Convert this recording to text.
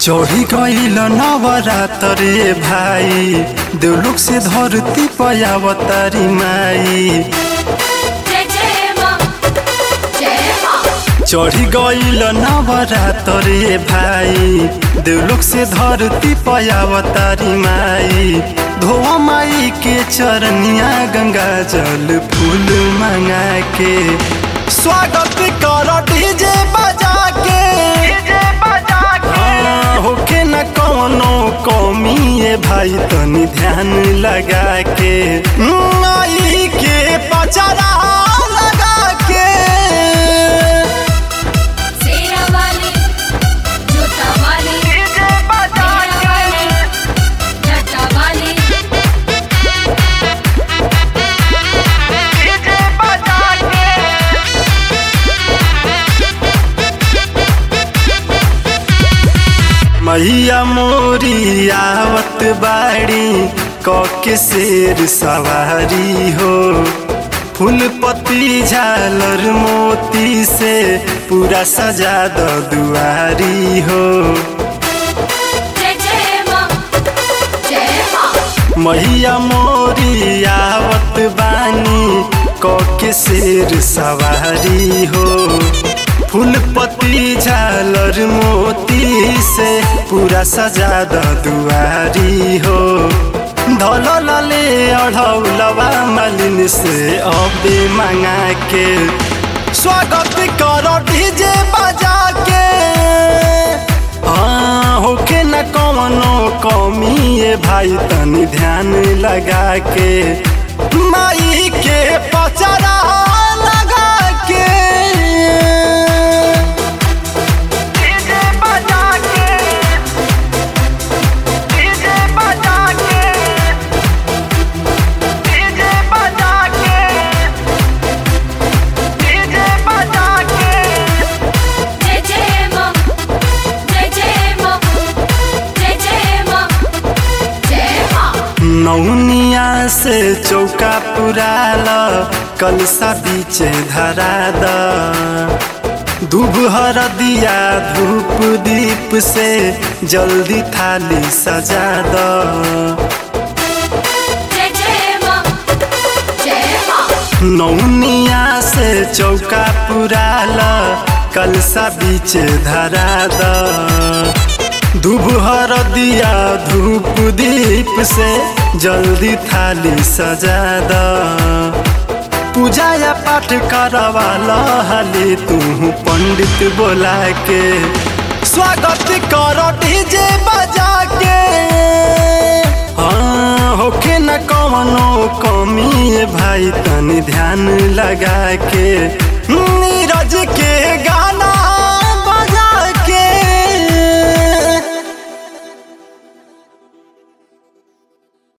चढ़ी गईल नवरात्रे भाई देवलोक से धरती पयावतारी माई जय जय माँ जय माँ चढ़ी गईल नवरात्रे भाई देवलोक से धरती पयावतारी माई धोआ माई के चरनिया गंगा जल फूल मंगा के स्वागत कर डीजे बजा के डीजे बजा के होके न कौनो कमी है भाई तनी ध्यान लगा के माई के पचरा लगा के शेरा वाली जूता वाली मेरा वाली जटा वाली मैया मोरी आवत बाड़ी कके शेर सवारी हो फूल पत्ती झालर मोती से पूरा सजा द दुआरी हो जय जय माँ जय माँ मैया मोरी आवत बानी कके शेर सवारी हो फूल पत्ती झालर मोती से पूरा सजा द दुआरी हो धलले अढ़ौलवा मालिन से अबे मंगा के स्वागत कर डीजे बजा के हाँ होके न कौनो कमी है भाई तनी ध्यान लगा के माई के पचरा लगा के डीजे बजा के डीजे बजा के डीजे बजा के डीजे बजा के जय जय माँ जय जय माँ जय जय माँ जय माँ नौनिया से चौका पुराल कलसा बीचे धरा द दूब दिया धूप दीप से जल्दी थाली सजा द जय जय माँ जय माँ नौनिया से चौका पुराल कलसा बीचे धरा द दूब दिया धूप दीप से जल्दी थाली सजा द पूजा या पाठ करवाला हाली तू पंडित बोला के स्वागत कर डीजे बजा के हाँ होके न कौनो कमी है भाई तनी ध्यान लगा के नीरज के गा